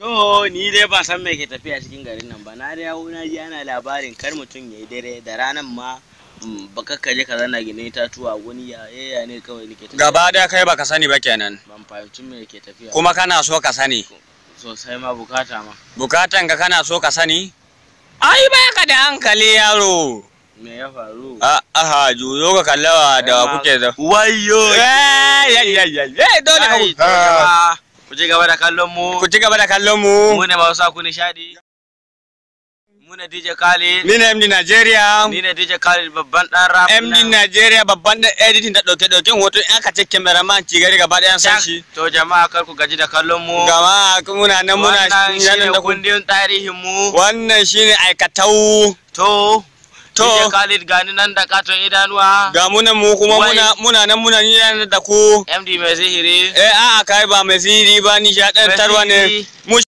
To ni dai ban san me ke tafiya cikin garin nan ba. Na da yawo na ji ana labarin kar mutum ya yi dare da ranan ma mm, baka ka je ka zanna gine tatuwa wani ya yaya ne kawai nake tafiya. Gaba daya kai baka sani ba kenan. Ban fahimci me ke tafiya. Kuma kana so ka sani. sosai ma bukata ma. Bukatan ka kana so ka sani? Ai baka da hankali yaro. Me ya faru? A aha juyo ka kallawa da wa kuke da. Wayo. Eh ya ya ya ya dole ka Ai, to jama'a, Ku ci gaba da kallon mu. ku ci gaba da kallon mu. Mu ne masu sa ku nishadi. Mu ne DJ Khalid. Ni ne MD Nigeria. Ni ne DJ Khalid babban dan rap. MD Nigeria babban da editing da dauke dauken hoto in aka ce cameraman ci gari gaba ɗayan san shi. To jama'a kar ku gaji da kallon mu. Gama muna nan muna Wannan shine nan da ku. kundin tarihin mu. Wannan shine aikatau. To. To. DJ Khalid gani nan da katon idanuwa. Ga munan mu kuma Wai. muna muna nan muna ni nan da ku. MD mai sihiri. Eh a'a kai ba mai sihiri ba nishaɗantarwa ne. Mai sihiri. Mu